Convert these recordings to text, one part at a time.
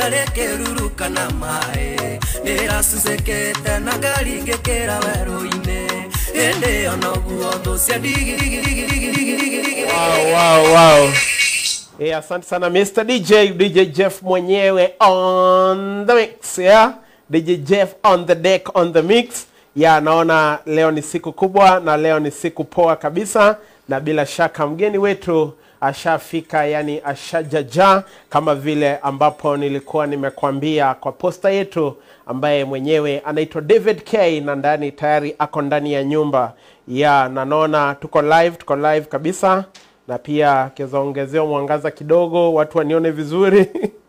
rĩkĩrurukana maĩ nĩracucĩkĩte na ngaringĩkĩra werũ-inĩ ĩndĩ ona ũguo thũ cia ndigirigirigirigirigirigi Wow, wow, wow. Yeah, asante sana Mr. DJ, DJ Jeff mwenyewe on the mix, yeah? DJ Jeff on the deck on the mix. Yeah, naona leo ni siku kubwa na leo ni siku poa kabisa na bila shaka mgeni wetu ashafika, yani ashajaja kama vile ambapo nilikuwa nimekwambia kwa posta yetu, ambaye mwenyewe anaitwa David K na ndani tayari ako ndani ya nyumba ya na naona tuko live, tuko live kabisa na pia akiweza ongezewa mwangaza kidogo watu wanione vizuri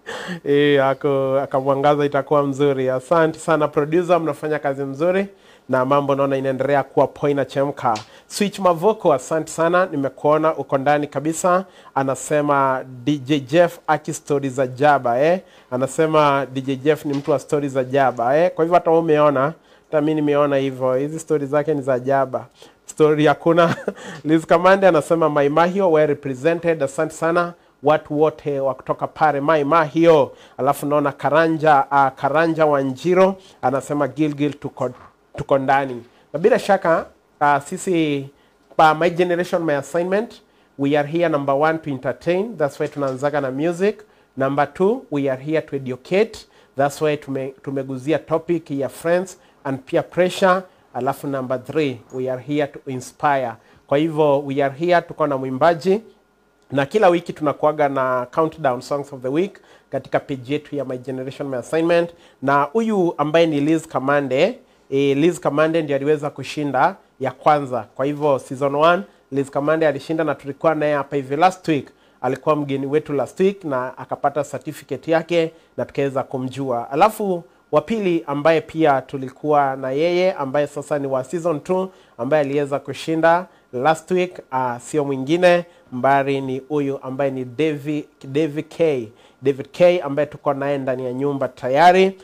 e, ako akamwangaza itakuwa mzuri. Asante sana producer, mnafanya kazi mzuri na mambo naona inaendelea kuwa poa inachemka. Switch Mavoko, asante sana, nimekuona uko ndani kabisa. Anasema DJ Jeff aki stori za jaba eh? Anasema DJ Jeff ni mtu wa stori za jaba eh? Kwa hivyo hata wewe umeona, hata mimi nimeona hivyo, hizi stori zake ni za jaba story hakuna. Liz Kamande anasema Mai Mahio well represented, asante sana watu wote wa kutoka pale Mai Mahio. Alafu naona Karanja uh, Karanja Wanjiro anasema Gilgil tuko, tuko ndani na bila shaka uh, sisi pa My Generation My Assignment we are here number one to entertain, that's why tunaanzaga na music. Number two we are here to educate, that's why tume, tumeguzia topic ya friends and peer pressure alafu number three we are here to inspire kwa hivyo we are here tuko na mwimbaji na kila wiki tunakuaga na countdown songs of the week katika page yetu ya my generation my assignment na huyu ambaye ni liz kamande e, liz kamande ndio aliweza kushinda ya kwanza kwa hivyo season 1 liz kamande alishinda na tulikuwa naye hapa hivi last week alikuwa mgeni wetu last week na akapata certificate yake na tukaweza kumjua alafu wa pili ambaye pia tulikuwa na yeye ambaye sasa ni wa season 2 ambaye aliweza kushinda last week uh, sio mwingine mbari ni huyu ambaye ni David, David K David K ambaye tuko naye ndani ya nyumba tayari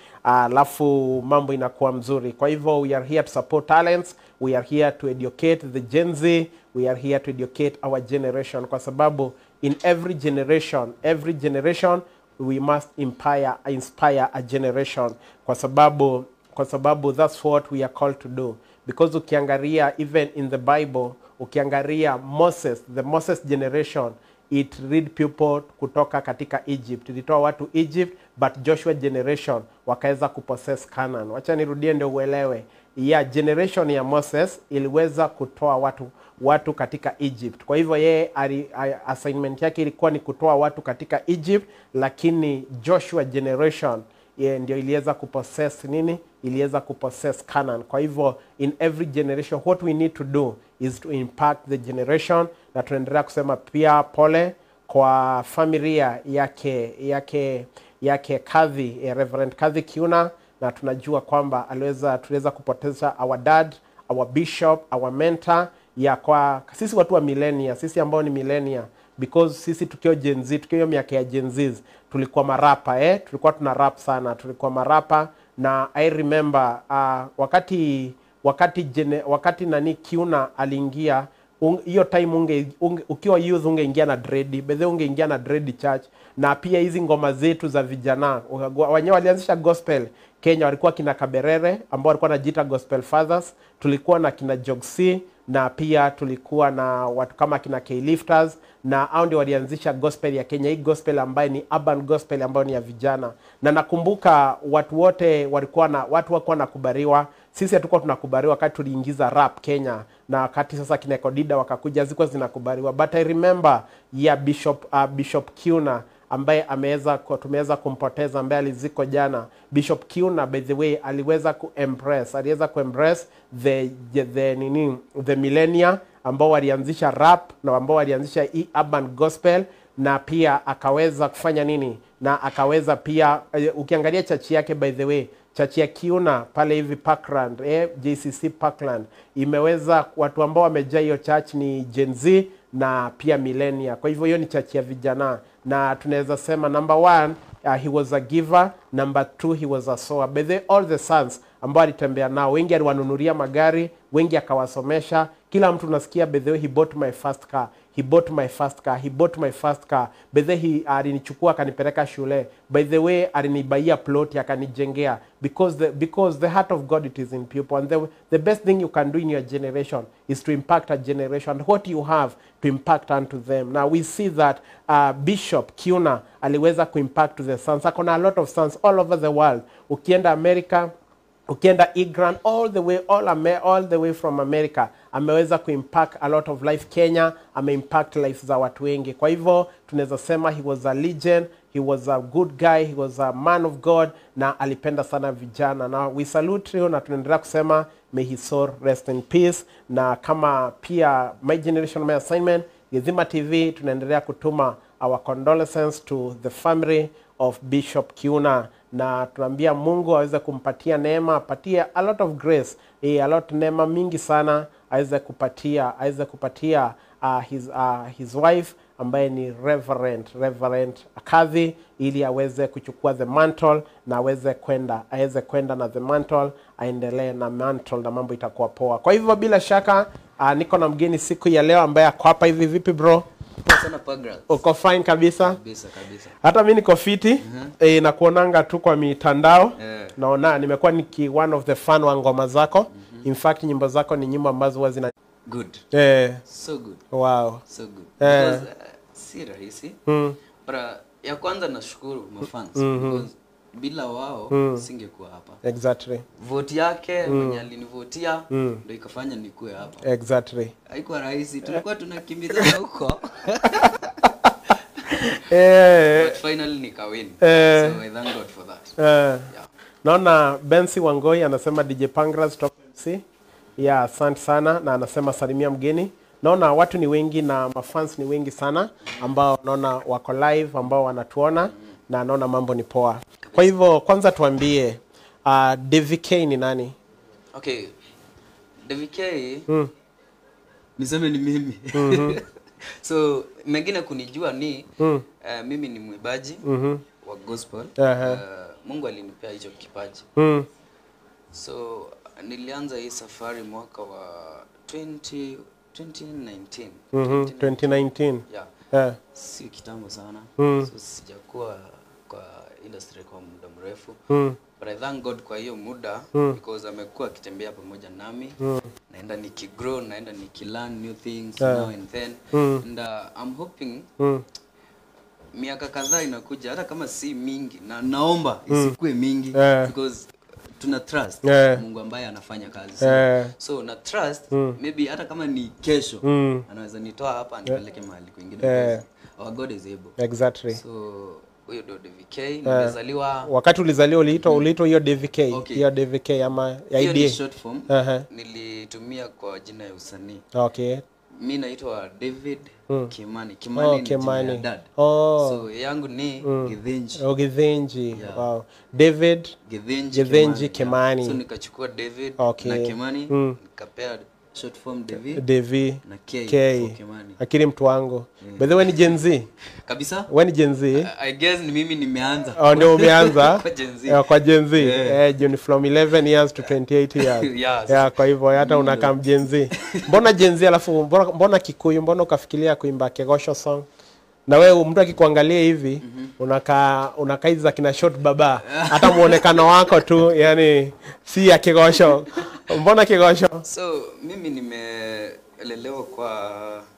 alafu uh, mambo inakuwa mzuri kwa hivyo we are here to support talents we are here to educate the Gen Z we are here to educate our generation kwa sababu in every generation every generation we must inspire, inspire a generation kwa sababu kwa sababu that's what we are called to do because ukiangalia even in the bible ukiangalia moses the moses generation it read people kutoka katika egypt ilitoa watu egypt but joshua generation wakaweza kupossess canaan wacha nirudie ndio uelewe ya generation ya moses iliweza kutoa watu watu katika egypt kwa hivyo yeye ali- a- assignment yake ilikuwa ni kutoa watu katika egypt lakini joshua generation ye, ndio iliweza kupossess nini iliweza kupossess canaan kwa hivyo in every generation what we need to do is to impact the generation na tunaendelea kusema pia pole kwa familia yake yake yake kadhi eh, reverend kadhi kiuna na tunajua kwamba aliweza tuliweza kupoteza our dad our bishop our mentor ya kwa sisi watu wa millennia sisi ambao ni millennia because sisi tukiwa Gen Z tukiwa hiyo miaka ya Gen Z tulikuwa marapa eh tulikuwa tuna rap sana tulikuwa marapa na I remember uh, wakati wakati jene, wakati nani Kiuna aliingia un- hiyo time unge, unge, ukiwa youth ungeingia na dread bedhe ungeingia na dread church na pia hizi ngoma zetu za vijana wenyewe walianzisha gospel Kenya walikuwa kina Kaberere ambao walikuwa wanajiita gospel fathers tulikuwa na kina Jogsi na pia tulikuwa na watu kama kina K-Lifters na hao ndio walianzisha gospel ya Kenya, hii gospel ambayo ni urban gospel ambayo ni ya vijana, na nakumbuka watu wote walikuwa na watu wakuwa nakubaliwa. Sisi hatukuwa tunakubaliwa wakati tuliingiza rap Kenya, na wakati sasa kina Kodida wakakuja zilikuwa zinakubaliwa, but I remember ya Bishop uh, Bishop Kiuna ambaye ameweza ku- tumeweza kumpoteza ambaye aliziko jana bishop kiuna by the way aliweza kuembrace aliweza kuembrace the, the, the nini the millennia ambao walianzisha rap na ambao walianzisha hii urban gospel na pia akaweza kufanya nini na akaweza pia eh, ukiangalia chachi yake by the way chachi ya kiuna pale hivi parkland eh, jcc parkland imeweza watu ambao wamejaa hiyo church ni gen z na pia millennia kwa hivyo hiyo ni chachi ya vijana na tunaweza sema number one uh, he was a giver number two he was a sower by the all the sons ambao alitembea nao wengi aliwanunulia magari wengi akawasomesha kila mtu nasikia by the way he bought my first car he bought my first car he bought my first car by the he alinichukua akanipeleka shule by the way alinibaia plot akanijengea because the, because the heart of god it is in people and the, the best thing you can do in your generation is to impact a generation what you have to impact unto them now we see that uh, bishop kiuna aliweza kuimpact to the sons akona a lot of sons all over the world ukienda america ukienda Igran all the way all, Ame all the way from America ameweza kuimpact a lot of life Kenya, ameimpact life za watu wengi. Kwa hivyo tunaweza sema he was a legend, he was a good guy, he was a man of God na alipenda sana vijana, na we salute you na tunaendelea kusema may his soul rest in peace. Na kama pia my generation my assignment Gizima TV tunaendelea kutuma our condolences to the family of Bishop Kiuna na tunaambia Mungu aweze kumpatia neema, apatie a lot of grace, eh, a lot neema mingi sana aweze kupatia aweze kupatia uh, his, uh, his wife ambaye ni Reverend Reverend Kadhi ili aweze kuchukua the mantle na aweze kwenda aweze kwenda na the mantle aendelee na mantle na mambo itakuwa poa. Kwa hivyo bila shaka uh, niko na mgeni siku ya leo ambaye ako hapa hivi. Vipi bro? Poa sana Pagra. Uko fine kabisa? Kabisa kabisa. hata mi niko fiti eh, na kuonanga tu kwa mitandao Eh. naona nimekuwa niki one of the fan wa ngoma zako in fact nyimbo zako ni nyimbo ambazo huwa zina Good. eh, So good. wow So good. Eh. Because uh, si rahisi. mm, But uh, ya kwanza nashukuru mafans because bila wao singekuwa hapa. exactly Vote yake mwenye alinivotia ndio ikafanya nikuwe hapa. exactly Haikuwa rahisi. Tulikuwa tunakimbizana huko. eh, But finally nikawin. Eh. So I thank God for that. eh, Yeah. naona Bensi Wangoi anasema DJ Pangras top MC ya asante sana na anasema salimia mgeni naona watu ni wengi na mafans ni wengi sana ambao naona wako live ambao wanatuona na naona mambo ni poa kwa hivyo kwanza tuambie uh, DVK ni nani Okay. DVK niseme ni mimi. so mengine kunijua ni uh, mimi ni mwibaji wa gospel. Aha. Uh, Mungu alinipea hicho kipaji. mm. So nilianza hii safari mwaka wa 20 2019. mm 2019 Yeah. yeah. Si kitambo sana. Mm. So sijakuwa kwa industry kwa muda mrefu. mm. But I thank God kwa hiyo muda because amekuwa akitembea pamoja nami naenda nikigrow naenda nikilearn new things now and then and uh, I'm hoping Mm. miaka kadhaa inakuja hata kama si mingi na naomba isikuwe mingi Eh. because tuna trust Eh. Mungu ambaye anafanya kazi so, Eh. so na trust maybe hata kama ni kesho Mm. anaweza nitoa hapa anipeleke mahali kwingine Eh. because our God is able exactly so huyo ndio DVK nimezaliwa wakati ulizaliwa uliitwa uliitwa hiyo DVK Okay. hiyo DVK ama ya hiyo ni IDA short form Aha. nilitumia kwa jina ya usanii okay mi naitwa david kimani kimani Oh, ni jina Kimani. ya dad Oh. so yangu ni githinji Oh, Githinji. Wow. David githinji Githinji Kimani, Kimani. yeah. so nikachukua david Okay. na kimani Mm. nikapea short form david Devi na k, K. for kimani akili mtu wangu by the way ni Gen Z kabisa we ni Gen Z i guess ni mimi nimeanza oh, ndio umeanza Kwa Gen Z. Eh, kwa Gen Z Yeah. eh, Gen from 11 years to 28 years Yes. yeah, kwa hivyo hata unakaa Gen Z mbona Gen Z alafu mbona, mbona Kikuyu mbona ukafikiria kuimba Kegosho song na wewe mtu akikuangalia hivi unakaa unakaa hizi za kina short baba hata muonekano wako tu yani si ya Kegosho mbona Kegosho so mimi nimelelewa kwa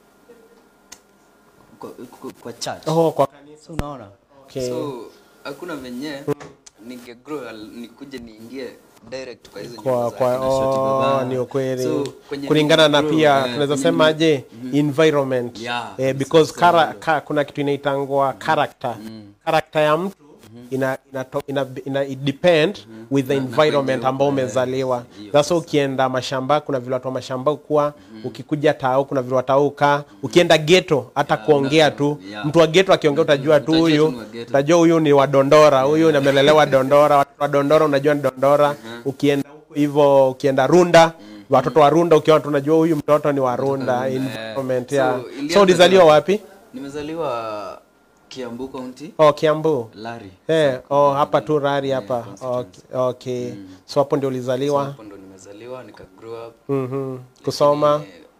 kwa, kwa, kwa church oh, kwa kanisa so unaona Okay. so hakuna venye ningegrow al- nikuje niingie direct kwa hizo kwa, nyimbo za kwa kina Shoti oh, Baba. ni ukweli So, kwenye kulingana na nimegrow, pia eh, tunaweza kwenye sema nime- aje environment Yeah, eh, it's because the kara, same. ka, kuna kitu inaitangwa character character ya mtu ina, ina, ina, ina it depend with the Na- na environment kwenye ambao uko, eh, umezaliwa hiyo sasa ukienda mashamba kuna vile watu wa mashamba ukuwa ukikuja tao kuna vile watau ukaa ukienda geto hata kuongea tu yeah. mtu wa geto akiongea utajua tu Utajua huyu tu ni wa ghetto. utajua huyu ni wadondora huyu ni amelelewa dondora watoto wa dondora unajua ni dondora ukienda huko hivyo ukienda runda watoto wa runda ukiona tunajua huyu mtoto ni wa runda environment so yeah. ilianza so ulizaliwa tena- wapi nimezaliwa kiambu county oh kiambu lari eh oh hapa tu rari hapa constituency. okay, okay. so hapo ndio ulizaliwa hapo ndo nimezaliwa nika grow up mhm kusoma Eh,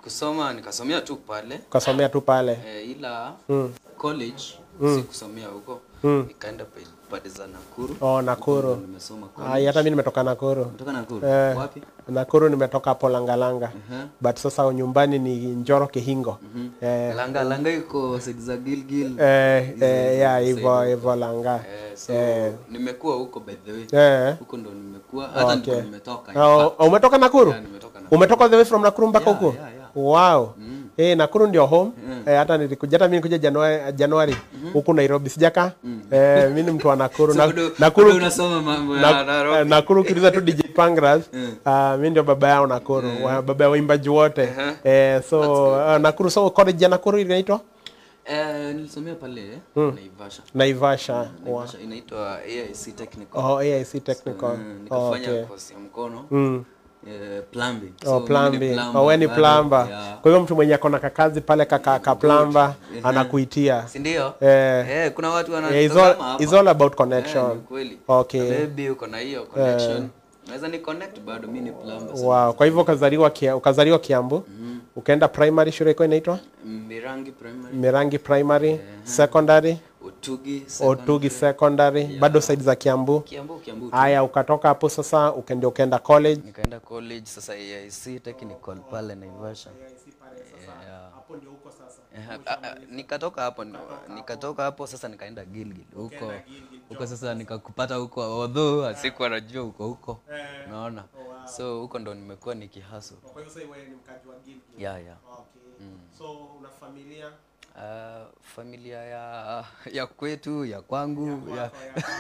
kusoma nikasomea tu pale ukasomea tu pale eh, ila Mm. college sikusomea huko nikaenda pe- pande za Nakuru oh nakuru Huko ndo nimesoma college. Ai, hata mi nimetoka nakuru Kutoka Nakuru Eh. wapi nakuru nimetoka hapo langalanga Mhm. but sasa nyumbani ni njoro kihingo eh, Langa Langa iko side za Gilgil eh, eh, ya hivyo hivyo langa eh, so Eh. nimekuwa huko by the way eh. huko ndo nimekuwa hata Okay. ndo nimetoka in Oh, fact. umetoka nakuru Yeah, nimetoka Nakuru. umetoka the way from nakuru mpaka Yeah, huko yeah, yeah. wow eh, nakuru ndio home eh, hata nilikuja hata mi nikuja januari, januari huku nairobi sijaka eh, mi ni mtu wa nakuru So na, bado- nakuru bado unasoma mambo ya na, Nairobi. eh, nakuru ukiliza tu dj pangras uh, mi ndio baba yao nakuru wa, baba ya waimbaji wote eh, so uh, nakuru so college ya nakuru inaitwa Eh, nilisomea pale Naivasha. naivasha wow. Naivasha inaitwa AIC Technical. oh, aic technical Mm, oh, nikafanya okay. kosi ya mkono mm. eh, plumbing. Oh, So, plumbing. mimi ni plumber Oh, we ni bado, plumber. yeah. Kwa hivyo mtu mwenye akona kakazi pale kaka ka plumber anakuitia. Si ndio? Eh. Eh, kuna watu Yeah, it's wanatazama all, hapa. it's all about Eh, connection. ni kweli. Okay. Maybe uko na hiyo connection. Naweza ni connect bado mimi ni plumber. so- Wow. Kwa hivyo ukazaliwa kia, ukazaliwa Kiambu. Ukaenda primary shule iko inaitwa Mirangi primary, Mirangi primary, secondary, Otugi, Otugi secondary, bado side za Kiambu. Kiambu, Kiambu. tu. Haya, ukatoka hapo sasa ukaenda ukaenda college. Nikaenda college sasa AIC Technical pale Naivasha. Yeah. Hapo ndio huko sasa. Eh, ah, ah, nikatoka hapo nikatoka hapo sasa nikaenda Gilgil huko huko sasa nikakupata huko although sikuwa najua huko huko unaona so huko ndo nimekuwa nikihaso Kwa hivyo sasa wewe ni mkaji wa Gilgil. yeah, yeah. Okay. So una familia Uh, familia ya ya kwetu ya kwangu ya,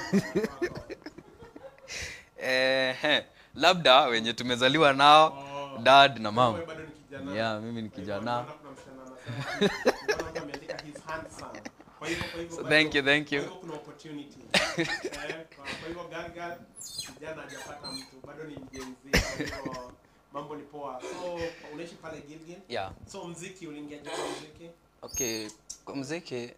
eh, eh, labda wenye tumezaliwa nao dad na mam bado ni kijana. yeah, mimi ni kijana kuna msichana anasema mbona mtu ameandika he's handsome. Kwa hivyo kwa hivyo So, bado- thank you, thank you. Kwa hivyo kuna opportunity. Eh, kwa kwa hivyo Gargar kijana hajapata mtu bado ni mjenzi. Kwa hivyo mambo ni poa. So unaishi pale Gilgil? yeah. So mziki uliingia je kwa mziki? okay kwa mziki Eh.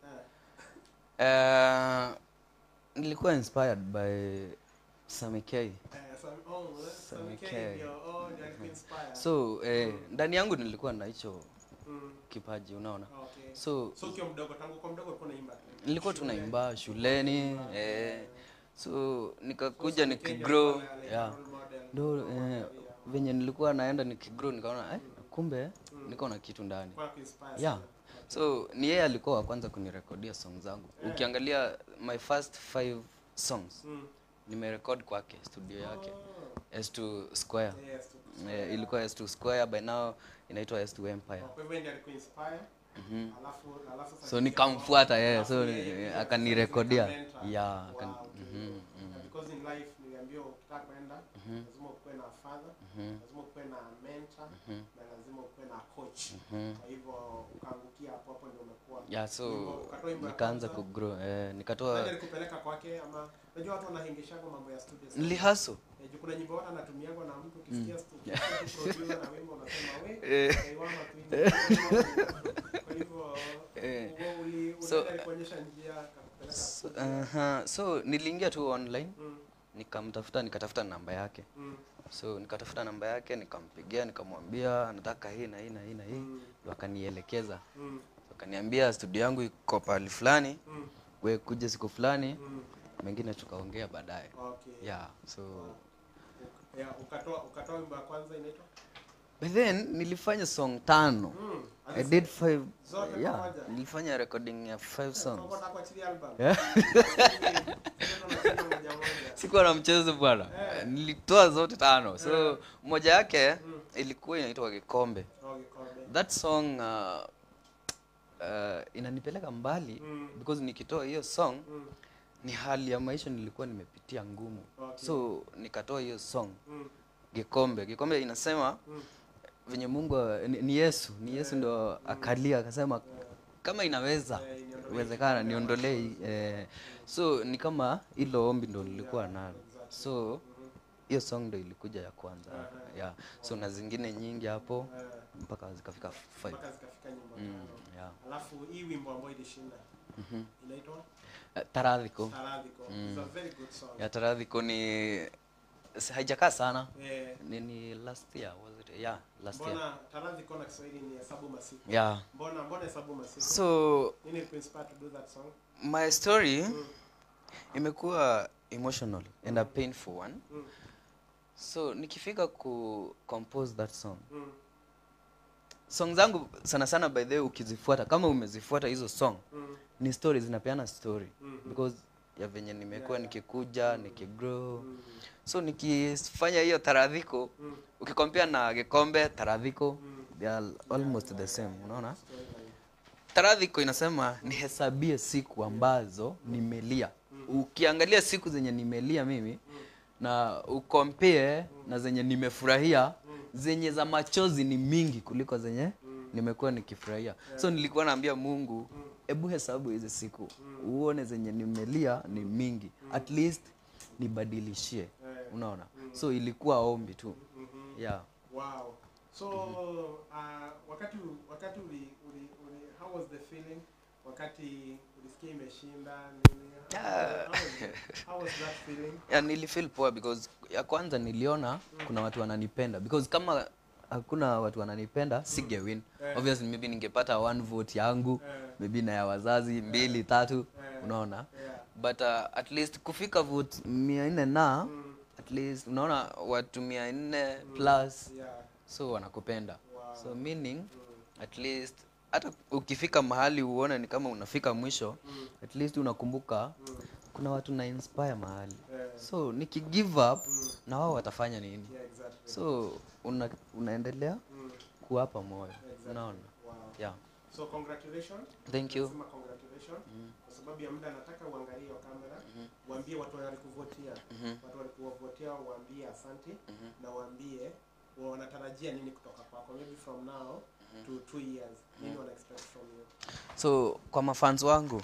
uh, nilikuwa inspired by Sammy K Eh, so oh, eh, so Sammy K K. ndio oh ndio alikuwa inspired. so eh, ndani yangu nilikuwa na hicho Mm, kipaji unaona okay. so So ukiwa mdogo tangu kwa mdogo ulikuwa unaimba? nilikuwa tunaimba shuleni eh, so nikakuja nikigrow yeah. ndo eh, venye nilikuwa naenda nikigrow nikaona eh, kumbe niko na kitu ndani Kwa kuinspire. yeah so ni yeye alikuwa wa kwanza kunirekodia song zangu ukiangalia my first five songs Mm. nimerekod kwake studio yake s2 square Yes. eh, ilikuwa s2 square by now inaitwa s2 empire Kwa hivyo ndiye alikuwa inspire. Alafu alafu sasa so nikamfuata yeye Alafu so yeye ni- pia akanirekodia akamenta. yeah akani, Wow, okay. mhm, mhm. because in life niliambiwa ukitaka kwenda lazima ukuwe na father lazima ukuwe na mentor na lazima ukuwe na coach kwa hivyo ukaangukia hapo hapo ndio umekuwa yeah so Wimbo- ukatoa wimbo ya nikaanza kwanza. kugrow eh, Nani nikatoa alikupeleka kwake ama unajua watu wanahengeshanga mambo ya studio sana. nilihaso Eh, juu kuna nyimbo watu anatumiagwa na mtu ukisikia studio ukisikia producer na wimbo unasema we Eh. kaiwama tu hivi." kwa hivyo Eh. wewe uli So, unaenda alikuonyesha njia akakupeleka so, uh so niliingia tu online Mm, nikamtafuta nikatafuta namba yake mm, so nikatafuta namba yake nikampigia nikamwambia nataka hii na hii na hii na hii ndo akanielekeza mm, akaniambia studio yangu iko pahali fulani mm, we kuja siku fulani mm. mengine tukaongea baadaye Okay. yeah so Yeah, ukatoa ukatoa wimbo ya kwanza inaitwa but then nilifanya song tano Mm, i did five Zote yeah pamoja? nilifanya recording ya five songs Unataka kuachilia album? Yeah. Sasa unacheza moja moja. sikuwa na mchezo bwana nilitoa zote tano so moja yake ilikuwa inaitwa kikombe Oh, kikombe. that song uh, uh, inanipeleka mbali Mm. because nikitoa hiyo song Mm, ni hali ya maisha nilikuwa nimepitia ngumu Okay. so nikatoa hiyo song mm, kikombe kikombe inasema mm. venye mungu ni, ni yesu ni yesu ndo akalia akasema kama inaweza Eh, iniondolee uwezekana niondolee hii, eh, so ni kama hilo ombi ndo nilikuwa nalo so hiyo song ndo ilikuja ya kwanza yeah. so na zingine nyingi hapo Eh, mpaka zikafika five mpaka zikafika nyimbo mm, tano. yeah. Alafu hii wimbo ambayo ilishinda inaitwa Eh, taradhiko Taradhiko. It's a very good song. ya taradhiko ni si- haijakaa sana Eh, ni, ni last year was it yeah last year mbona taradhi kona Kiswahili ni hesabu masiku. yeah Mbona mbona hesabu masiku? so Nini ilikuinspire to do that song? my story imekuwa emotional and a painful one Mm. so nikifika ku compose that song Mm. song zangu sana sana by the way ukizifuata kama umezifuata hizo song Mm. ni story zinapeana story Mhm. because ya venye nimekuwa nikikuja nikigrow Mm. so nikifanya hiyo taradhiko Mm. ukikompea na gikombe taradhiko Mm. they are almost the same unaona Storyline. taradhiko inasema nihesabie siku ambazo nimelia ukiangalia siku zenye nimelia mimi na ukompee na zenye nimefurahia zenye za machozi ni mingi kuliko zenye nimekuwa nikifurahia so nilikuwa naambia mungu hebu hesabu hizi siku uone zenye nimelia ni mingi at least nibadilishie unaona so ilikuwa ombi tu yeah Wow. So uh, wakati wakati uli, uli, uli, how was the feeling wakati ulisikia imeshinda nini? How, how, was, how was that feeling? yeah, nilifeel poa because ya kwanza niliona kuna watu wananipenda because kama hakuna watu wananipenda singewin Eh. obviously maybe ningepata one vote yangu Eh. maybe na ya wazazi mbili tatu unaona Yeah. but uh, at least kufika vote mia nne na at least unaona watu mia nne plus Yeah. so wanakupenda Wow. so meaning at least hata ukifika mahali uone ni kama unafika mwisho at least unakumbuka kuna watu na inspire mahali Yeah. so nikigive up na wao watafanya nini Yeah, exactly. so una, unaendelea kuwapa moyo unaona Wow. yeah So congratulations. thank you Nasema congratulations. Kwa sababu ya muda nataka uangalie hiyo kamera. Waambie watu walikuvotia. Watu walikuvotia waambie asante na waambie wa- wanatarajia nini kutoka kwako. Maybe from now to two years. Nini wana expect from you? so kwa mafans wangu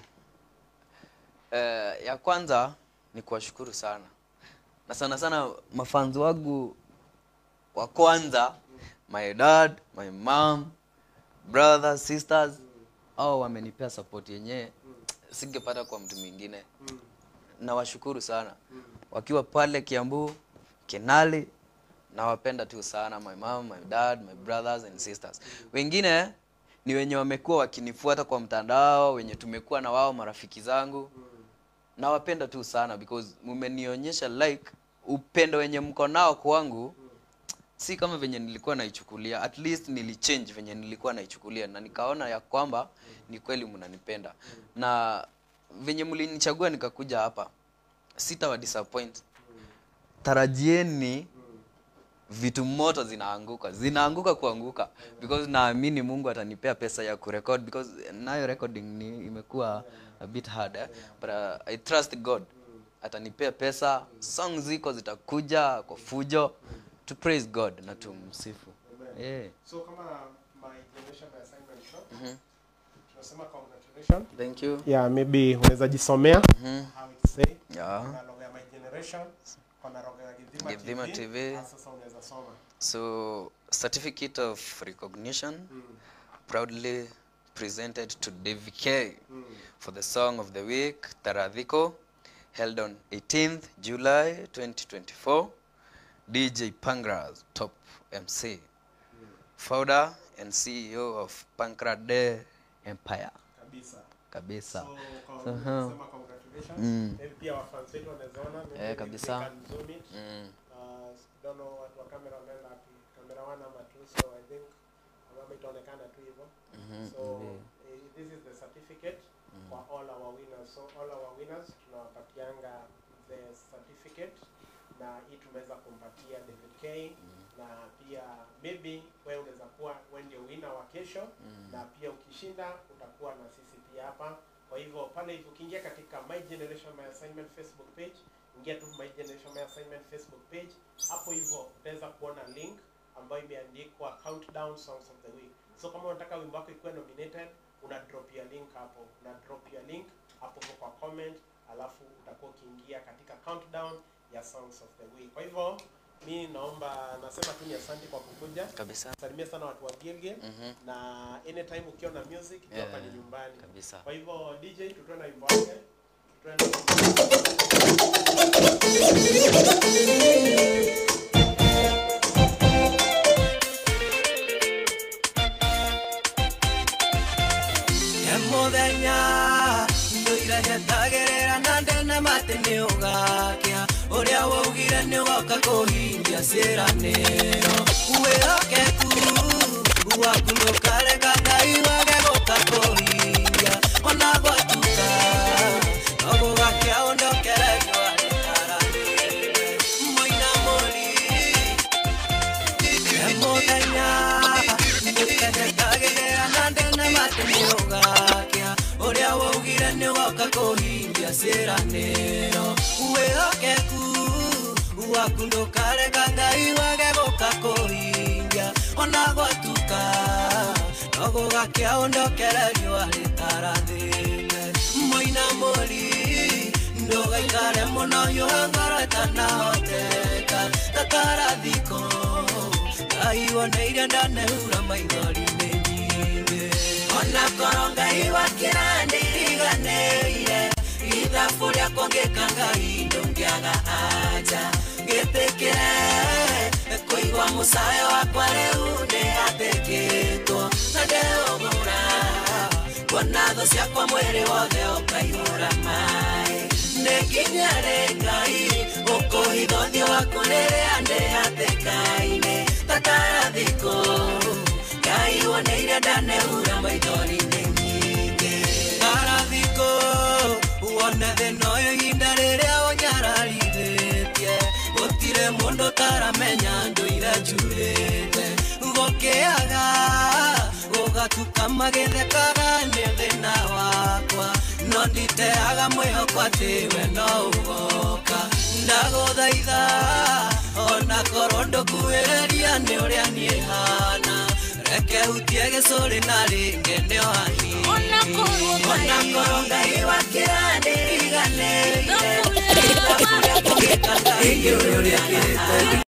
eh, ya kwanza ni kuwashukuru sana na sana sana mafans wangu wa kwanza my dad my mom brothers sisters au wamenipea support yenyewe singepata kwa mtu mwingine nawashukuru sana wakiwa pale kiambu kinali nawapenda tu sana my mom my dad my brothers and sisters wengine ni wenye wamekuwa wakinifuata kwa mtandao wenye tumekuwa na wao marafiki zangu nawapenda tu sana because mumenionyesha like upendo wenye mko nao kwangu si kama venye nilikuwa naichukulia at least nilichange venye nilikuwa naichukulia na nikaona ya kwamba ni kweli mnanipenda na venye mlinichagua nikakuja hapa sitawa disappoint tarajieni vitu moto zinaanguka zinaanguka kuanguka because naamini mungu atanipea pesa ya kurekod because nayo recording ni imekuwa a bit hard eh? but uh, i trust god atanipea pesa song ziko zitakuja kwa fujo to praise god na tumsifu yeah. So kama my generation my assignment show. Tunasema congratulations. thank you Yeah, maybe unaweza jisomea how it say. yeah. Kuna logo ya my generation, kuna logo ya Githima Githima TV. TV. Ah, Sasa unaweza soma. So, certificate of recognition proudly presented to Davy K for the song of the week, Taradhiko, held on 18th July 2024. DJ Pangras, top MC, founder and CEO of Pankrade Empire. Kabisa. Kabisa. So, con- So, huh. tunasema congratulations. Mm. Maybe pia wafans wetu wanaweza ona, maybe Eh, we- kabisa. we can zoom it. Mm. Uh, don't know watu wa kamera wameenda wapi. Kamera one ama two, so I think kama itaonekana tu hivyo. So eh, this is the certificate for all our winners. So all our winners tunawapatianga the certificate na hii tumeweza kumpatia David K na pia maybe wewe unaweza kuwa wewe ndio winner wa kesho na pia ukishinda utakuwa na sisi pia hapa. Kwa hivyo pale hivyo ukiingia katika My Generation My Assignment Facebook page, ingia tu My Generation My Assignment Facebook page. Hapo hivyo utaweza kuona link ambayo imeandikwa countdown songs of the week. So kama unataka wimbo wako ikuwe nominated, una drop ya link hapo, una drop ya link hapo hivyo kwa comment, alafu utakuwa ukiingia katika countdown ya songs of the week. Kwa hivyo mi naomba nasema tu ni asante kwa kukuja. Kabisa. Salimia sana watu wa Gilgil na anytime ukiwa na music yeah. hapa ni Yeah, nyumbani. kabisa. Kwa hivyo DJ tutoe na wimbo wake. Tutoe na waugire nĩ ũgoka kũhingia ciĩranĩro wĩhokeku waku ndũkareka ngai wage gũka kũhingia ona gwatuka no gũgakĩa ũndokererio arĩ taranĩre mũina mũri mũthenya ndĩkendekagĩgĩra na ndĩne matĩ nĩũgakĩa ũrĩa waugire nĩũgoka kũhingia ciĩranĩro wĩhokeku waku ndũkareka ngai wage gũka kũhingia ona gwatuka no gũgakĩa ũndokererio arĩ tarathĩne mũina mũri ndũgaikare mũno hiũha ngoro ĩtanahoteka tatarathiko ngai woneire ndanehura maithori-inĩ nyingĩ ona korwo ngai wakĩrandiriganĩire ithabu rĩakwa ngĩka ngai ndũngĩaga anja ngĩtĩkĩre kũigua mũcayo wakwa rĩu nĩ atĩkĩtwo na ndĩũgũra kuona thũ ciakwa mwĩrĩ wothe ũkaihũra maĩ nĩ nginya rĩ ngai ũkũhitha ũthiũ waku rĩrĩa ndĩ hatĩka-inĩ tatarathikũ ngai woneire ndaneura maithori-inĩ nyingĩ tarathikũ wone thĩna ũyũ ihinda rĩrĩa ũnyararithĩtie gũtirĩ mũndũ taramenya ndũire njurĩte gũkĩaga gũgatuka magĩthekaga nĩ thĩna wakwa no nditeaga mwĩhoko atĩ we no ũgoka ndagũthaitha ona korwo ndũkuhĩrĩria nĩ ũrĩa niĩ hana reke hutie gĩcũrĩ na rĩngĩ nĩo hahi Ona korwo Ngai- ona korwo ngai wakĩrandĩriganĩire Thabu rĩakwa- Ngai ũrĩa ũrĩa kĩte